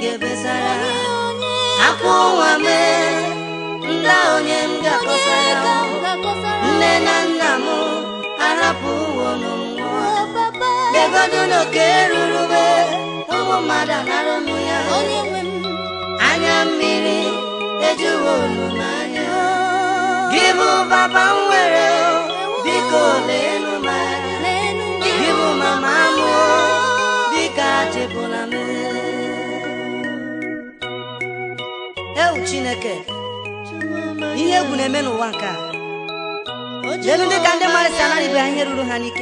ebesara akwa ụwa mee ndị onye m ga-akọsara nne na nna m arapụ ụwa n'ụwa legodo n'oke rurube ụmụ mmadụ anara ụmụ ya anya mmiri ejuwo olu n'anya gị bụ papa m nwere biko leenụ m anya gị bụ mama m biko achịpụla m ewu chineke ihe egwu na-eme n'ụwa nke a elu ndị ka ndị mmadụ si anara ibe ha ihe ruru ha n'ike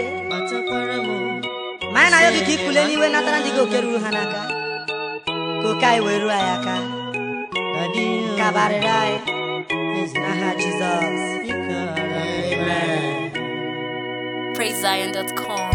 ma anyị na-ayọ gị ka ikule n'iwe natara ndị gị oke ruru ha n'aka ka oke anyị wee ruo anyị aka kabarịrị anyị n'aha jizọs PraiseZion.com.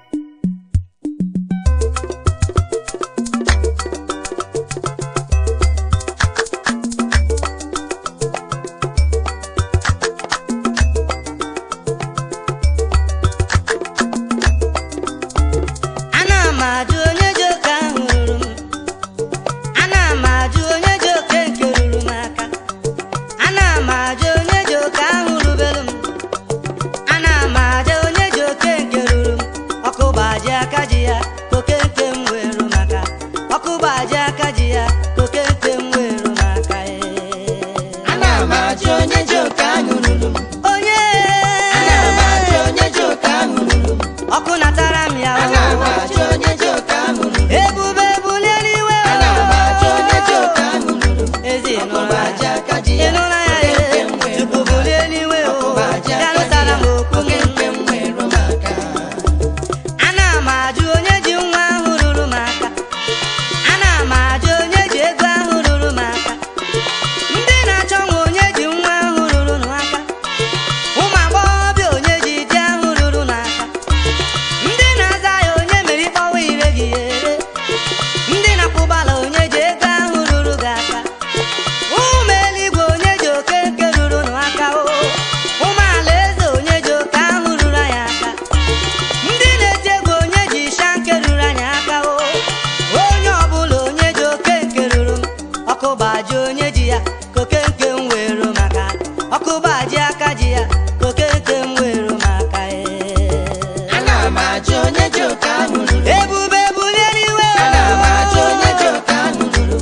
ana m ajụ onye ji oke ahụ ruru m ana m ajụ onye ji oke nke ruru m aka ana m ajụ onye ji oke ahụ rubelu m ana m ajụ onye ji oke nke ruru m ọkụ gbaji aka ji ya ka oke nke m weru maka ọkụ gbaji aka ji ya ka oke nke m weru maka Ana m ajụ onye ji oke ahụ ruru m. onye Ana m ajụ onye ji oke ahụ ruru m. ọkụ natara m ya Ana m ajụ onye ji oke ahụ ruru m. ebube bulie n'iwe Ana m ajụ onye ji oke ahụ ruru m. ezi Ọkụba aji aka ji ya. ịnụla ya Oke nke ihe m were chukwu m. bulie n'iwe o Ọkụba aji ya aka ji nụtara ya. m okwu Oke m nke m were m aka. ana m ajụ onye ji nwa ahụ ruru m aka ana m ajụ onye ji ego ahụ ruru m aka ndị na-achọ nwa onye ji nwa ahụ ruru m aka ụmụ agbọghọbịa onye ji di ahụ ruru n'aka ndị na-aza ya onye mere ịkpọwa ire gị ya ere ndị na-akwụbala onye ji ego ahụ ruru gị aka ụmụ eluigwe onye ji oke nke ruru n'aka o ụmụ ala eze onye ji oke ahụ ruru anyị aka ndị na-eti egwu onye ji isha nke ruru anyị aka o onye ọbụla onye ji oke nke ruru m ọkụ gbaji onye ji ya ka oke nke m weru maka ọkụ gbaji aka ji ya ka oke nke m weru maka ee. Ana m ajụ onye ji oke ahụ ruru m. ebube bulie n'iwe Ana m ajụ onye ji oke ahụ ruru m.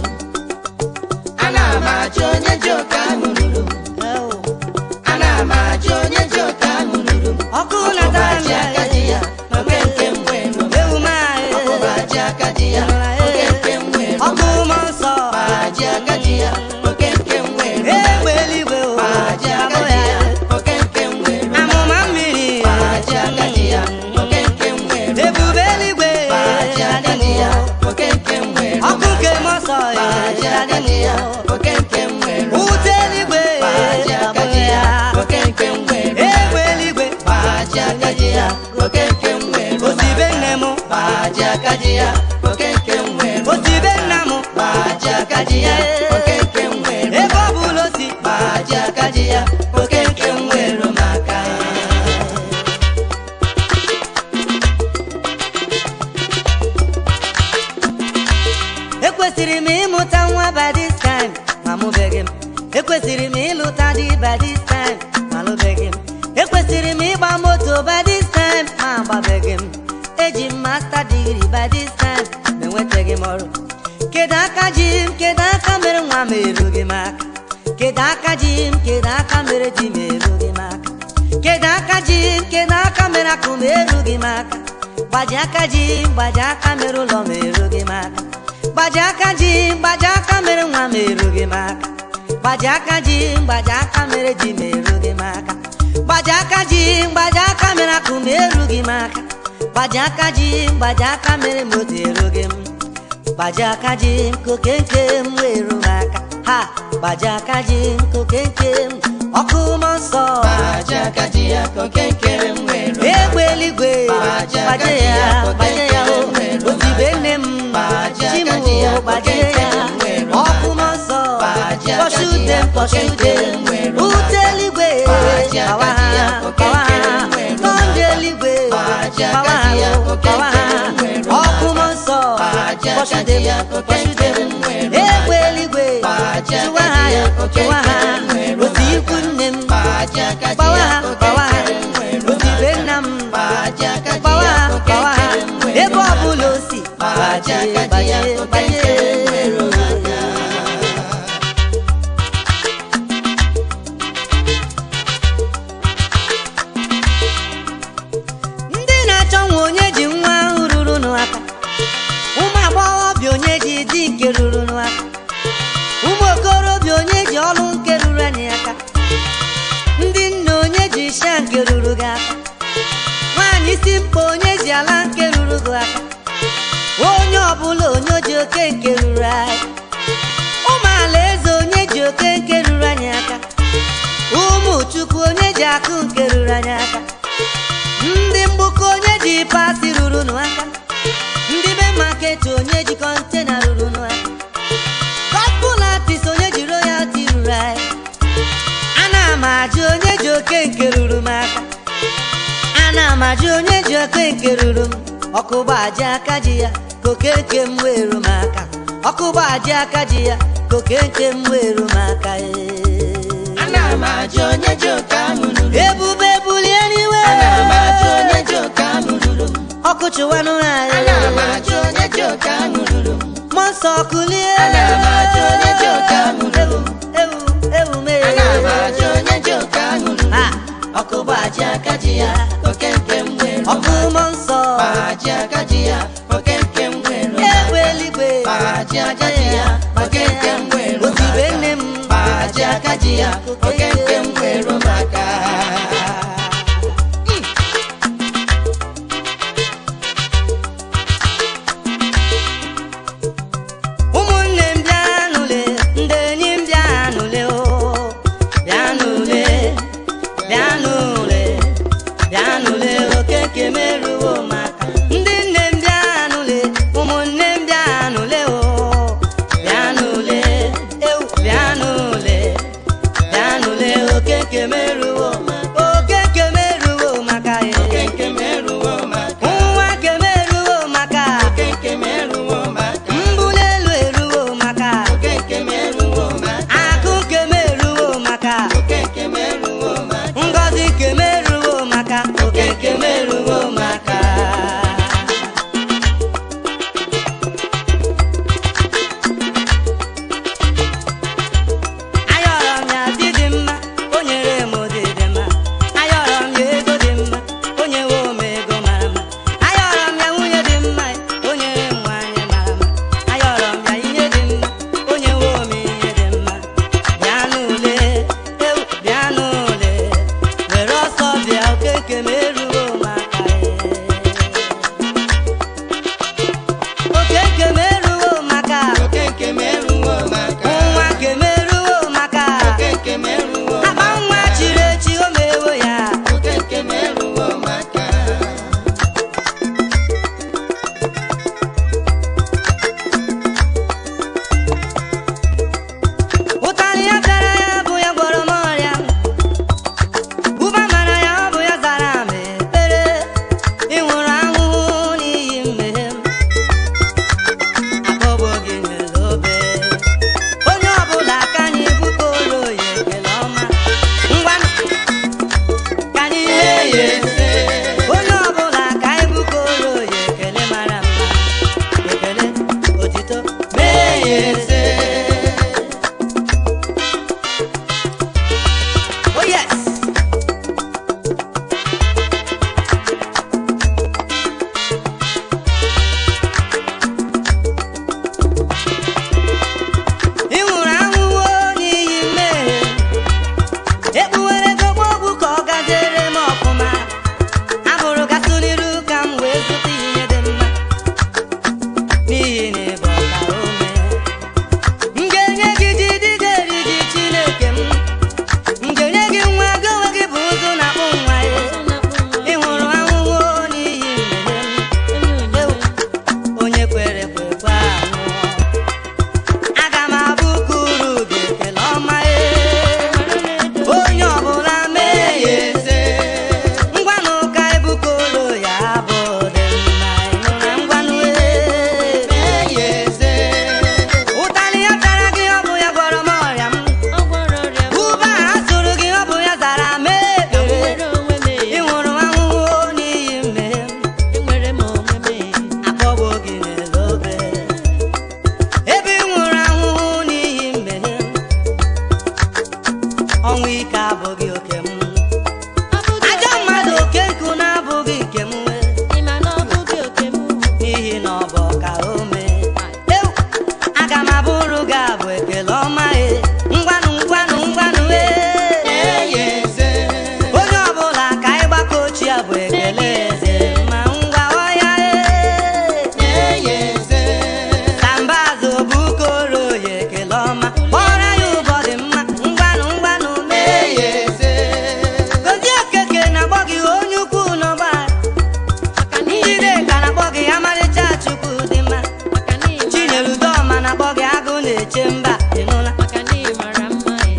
Ana m ajụ onye ji oke ahụ ruru m. Ew, Ana m ajụ onye ji oke ahụ ruru m. ọkụ Ọkụba natara m aji ya aka ji ya. Oke nke m were m. ewu m anyị. Ọkụba aji aka ji ya. Oke nke m were m. ọkụ mmụọ nsọ Aji aka ji ya. Oke nke m were m. egbe eluigwe o Aji aka abụ ji ya ya. Oke nke m were m. amụma mmiri Aji aka ji ya. Oke nke m were m. ebube eluigwe Aji aka ji ya. Oke nke m were m. ọkụ nke mmụọ nsọ Aji aka ji ya. Oke nke m were m. ute eluigwe Aji aka abụ ji ya ya. Oke nke m were m. egbe eluigwe Aji aka ji ya. Oke nke m were m. osibe nne m Aji aka ji ya. Oke nke m were m. osibe nna m Aji aka ji ya. Oke nke m were m. ebe ọ bụla o si Aji aka ji ya. Oke nke m were m aka. ekwesịrị m ịmụta nwa by this time ma mụbeghị m ekwesịrị m ịlụta di by this time ma lụbeghị m ekwesịrị m ịgba moto by this time ma agbabeghị m eji m master degree by this time ma enwetaghị m ọrụ kedu aka ji m kedu aka mere nwa m erughị m aka kedu aka ji m kedu aka mere di m erughị m aka kedu aka ji m kedu aka mere akụ m erughị m aka gbaji aka ji m gbaji aka mere ụlọ m erughị m aka gbaji aka ji m gbaji aka mere nwa m erughị m aka gbaji aka ji m gbaji aka mere di m erughị m aka gbaji aka ji m gbaji aka mere akụ m erughị m aka gbaji aka ji m gbaji aka mere moto erughị m gbaji aka ji m koke nke m weru m aka ha gbaji aka ji m koke nke m ọkụ mmụọ nsọ Aji aka ji ya. Oke nke m were m. egbe eluigwe Gbaji aka gbaje ji ya ya, gbaje ya o oke nke m were otibe nne m Gbaji aka chimu ji ya, gbaje oke nke ya m were ọkụ mmụọ nsọ Gbaji aka ji kpọchute ya, m oke kpọchute nke m m were ute eluigwe Gbaji aka gbawa ji ya, ha oke gbawa nke ha m were tọnde eluigwe Gbaji aka gbawa ha ji ya, o, oke gbawa nke ha m were ọkụ mmụọ nsọ Gbaji aka kpọchute ji ya, m oke nke kpọchute m m were Gbaji aka ji gbawa ya ha oke gbawa ha nkere m were odibe ụmụaka. nna m Gbaji aka ji gbawa ya ha oke gbawa ha nkere m were ebe ụmụaka. ọbụla o si Gbaji gbajie aka ji ya gbajie oke nkere m were gbajie ụmụaka. ndị na-achọ nwa onye ji nwa ahụ ruru n'aka ụmụ agbọghọbịa onye ji di nke ruru n'aka ụmụ okorobịa onye ji ọlụ nke ruru anyị aka ndị nna onye ji isha nke ruru gị aka nwaanyị isi mkpa onye ji ala nke ruru gị aka onye ọbụla onye ji oke nke ruru anyị ụmụ ala eze onye ji oke nke ruru anyị aka ụmụ chukwu onye ji akụ nke ruru anyị aka ndị mgbukọ onye ji pasi ruru n'aka ndị be maketi onye ji kọntena ruru n'aka gospel artist onye ji royalty ruru anyị ana m ajụ onye ji oke nke ruru m aka ana m ajụ onye ji oke nke ruru m ọkụ gbaji aka ji ya ka oke nke m weru m aka ọkụ gbaji aka ji ya ka oke nke m weru m aka ee. Ana m ajụ onye ji oke ahụ ruru m. ebube bulie n'iwe Ana m ajụ onye ji oke ahụ ruru m. ọkụ chụwanụ anyị Ana m ajụ onye ji oke ahụ ruru m. mmụọ nsọ kulie Ana m ajụ onye ji oke ahụ ruru m. ewu ewu mee Ana m ajụ onye ji oke ahụ ruru m. Ha, Ọkụ gbaji aka ji ya oke nke m were ọkụ ụmụaka. mmụọ nsọ Gbaji aka ji ya oke nke m were ụmụaka. egbe eluigwe Gbaji aka ji ya oke nke m were otibe ụmụaka. nne m Gbaji aka ji ya oke nke m were ụmụaka. ụmụnne m bịanụle ndị enyi m bịanụle o bịanụle bịanụle bịanụle oke nke meruo maka ndị nne m bịanụle ụmụnne m bịanụle o bịanụle ewu bịanụle bịanụle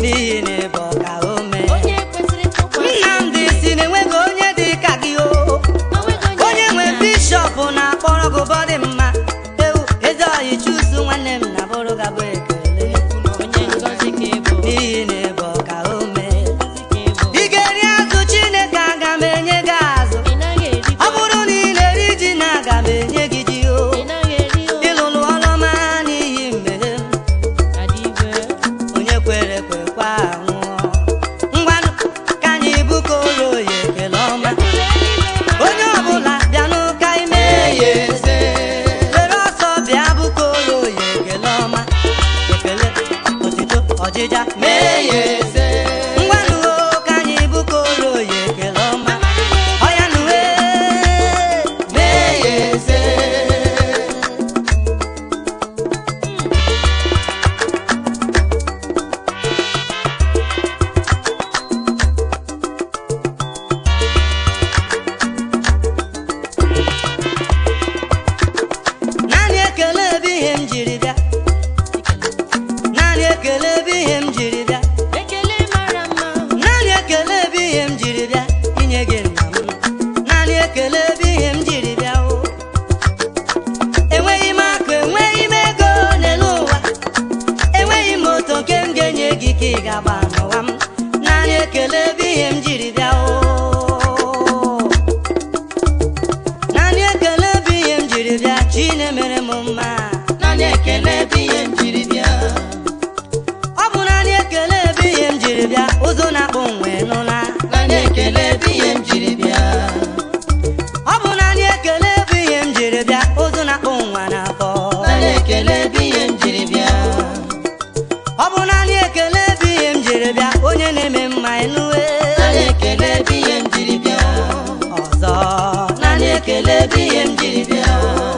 n'ihi na ịbụ ọka ome onye kwesịrị ntụkwasị nnamdị si na enweghị onye dị ka gị o onweghị onye nwe dị ka bishọp na-akpọrọ gị bọdị mma ewu eze ọyị chusu nwanne m na bụrụ gabụ ekele onye ngọzi ka ị bụ n'ihi na ịbụ ọka ome ngọzi ka ị bụ ị ga-eri azụ chineke aga m enye gị azụ ị naghị eri ọ bụrụ na ị na-eri ji na aga m enye gị ji o ị naghị eri o ịlụlụ ọlụma n'ihi mmehie m adị igwe onye kwere kwekwa nwụọ ngwanụ ka anyị bukọrọ ya ekele ọma onye ọbụla bịanụ ka ime ya eze were ọsọ bịa bukọrọ ya ekele ọma ekele otito ọjịja mee ya eze ngwanụ o, ka anyị bukọrọ ya ekele ọma ọya nụwe mee ya eze naanị ekele ebe ihe m jiri bịa naanị ekele ebe ihe m jiri bịa ekele mara mma naanị ekele ebe ihe m jiri bịa inye gị nna m naanị ekele ebe ihe m jiri bịa o enweghị m akụ enweghị m ego n'elu ụwa enweghị m oto nke m ga-enye gị ka ị ga-agba n'ụwa m naanị ekele ebe ihe m jiri bịa o naanị ekele ebe ihe m jiri bịa chi na-emere m mma naanị ekele bụ ihe m jiri bịa ọ bụ naanị ekele ebe ihe m jiri bịa ụzọ na-akpụ nwe nụla naanị ekele bụ ihe m jiri bịa ọ bụ naanị ekele ebe ihe m jiri bịa ụzọ na-akpụ nwa n'afọ naanị ekele bụ ihe m jiri bịa ọ bụ naanị ekele ebe ihe m jiri bịa onye na-eme mma enuwe naanị ekele bụ ihe m jiri bịa ọzọ naanị ekele bụ ihe m jiri bịa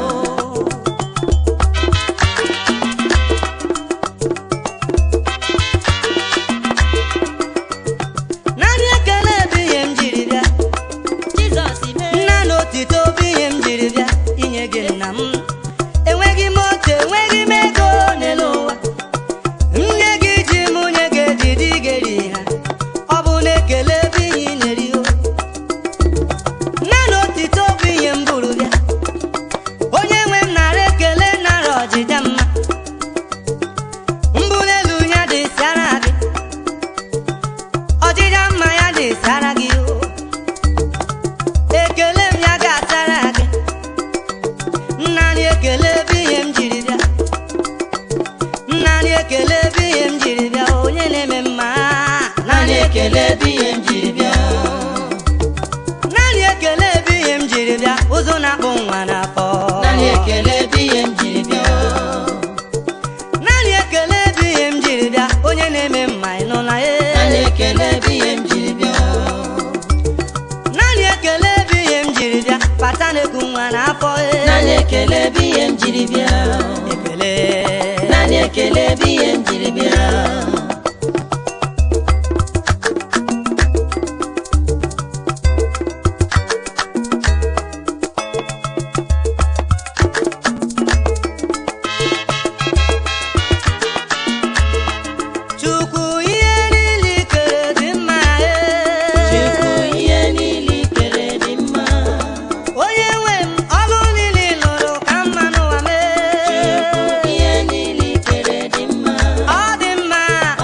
naanị ekele ebe ihe m jiri bịa Jizọs mee nna na otito bụ ihe m jiri bịa inye gị nna m enweghị m otu enweghị m ego n'elu ụwa nye gị ji m nye gị ejidi geri ha ọ bụ na ekele ebe ihe ị na-eri o nna na otito bụ ihe m buru bịa onye nwe m nara ekele nara ọjịja mma mbụ n'elu ya dị sara gị ọjịja mma ya dị sara gị o ekele m ya ga-asara gị nnarị ekele ebe ihe m jiri bịa nnarị ekele ebe ihe m jiri bịa onye na-eme mma naanị ekele bụ ihe m jiri bịa naanị ekele ebe ihe m jiri bịa ụzọ na-akpụ nwa n'afọ naanị ekele bụ ihe m jiri bịa naanị ekele ebe ihe m jiri bịa onye na-eme mma ị nụla naanị ee ekele bụ ihe m jiri bịa naanị ekele ebe ihe m jiri bịa pata na-eku nwa n'afọ ee naanị ekele bụ ihe m jiri bịa ekele naanị ekele bụ ihe m jiri bịa chukwu ihe niile i kere dị mma Chukwu ee ihe niile i kere dị mma onye nwe m ọlụ niile ị lụrụ ka mma n'ụwa Chukwu mee ihe niile i kere dị mma ọ dị mma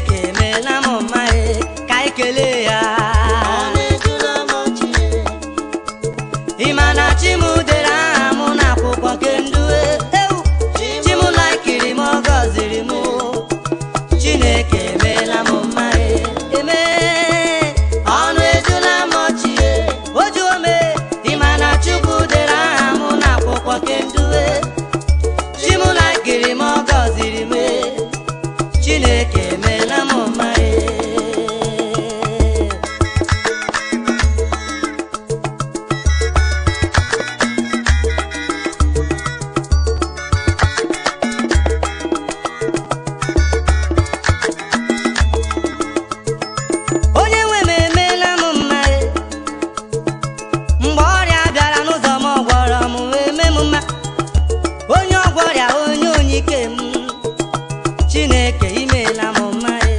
chineke emeela m mma e ka anyị kelee ya ọnụ ejula m ọchị ị ma na chi m dere aha m n'akwụkwọ nke ndụ e. ewu chi m laikiri m ọ gọziri m chineke emeela m mma e eme ọnụ ejula m ọchị e. o juo me ị ma na chukwu dere aha m n'akwụkwọ nke ndụ e. chi m laikiri m ọ gọziri m e. chineke emeela m mma e onye nwe m emeela m mma e. mgbe ọrịa bịara n'ụzọ m ọ gwọrọ m wee mee m mma onye ọgwọrịa onye onyike m chineke imeela m mma e.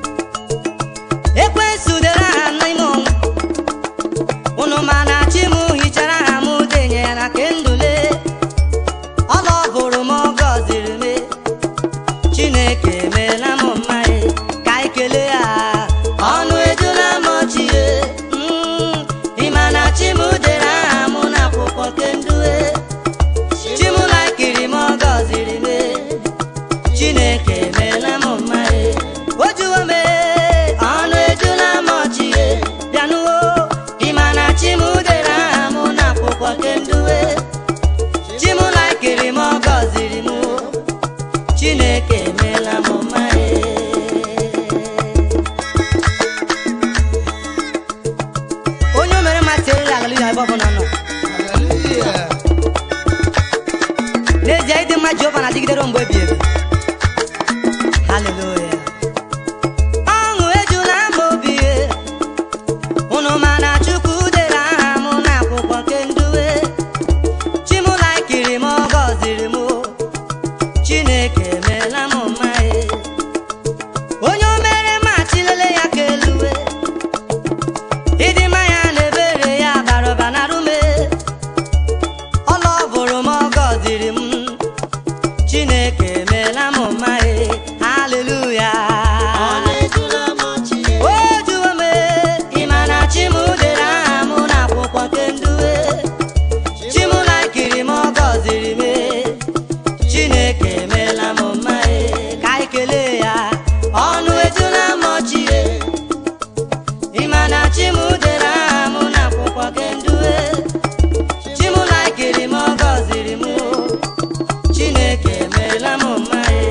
ekwensu dere aha n'ime ọnwụ unu ma na chi m hichara aha m denye ya na kendụle ọla ọ bụrụ m ọ gọziri m e. chineke emeela m mma e. ka anyị kelee ya ọnụ ejula m ọchị e. Mm, ị ma na chi m dere aha m n'akwụkwọ kendụ e. chi m laikiri m ọ gọziri m e. chineke emeela m mma e. o juwo m e, ọnụ ejula m ọchị e. bịanụwo ị ma na chi m dere aha m n'akwụkwọ kendụ e. chi m laikiri m ọ gọziri m chineke emeela m mma e. onye o mere mmasị eriri agaliga ebe ọbụla nọ haleluya n'ezie ịdị mma jehova na-adịgidere mgbe ebi ebi haleluya ọṅụ ejula m obi e. unu ma na chukwu dere aha m n'akwụkwọ nke ndụ e. chi m laikiri m ọ gọziri m chineke emeela m mma e. onye o mere mmachi lele ya ka eluwe ịdị mma ya na ebere ya bara ụba na rume ọla ọ bụrụ m ọ gọziri m chineke emeela m mma e haleluya ọnụ ejula m ọchị o juwo m e, ị ma na chi m dere aha m n'akwụkwọ nke ndụ e. chi m laikiri m ọ gọziri m e. chineke emeela m mma e ka anyị kelee ya ọnụ ejula m ọchị e. ị ma na chi m dere aha m n'akwụkwọ nke ndụ e. chi m laikiri m ọ gọziri m chineke emeela m mma e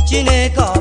chineke ọ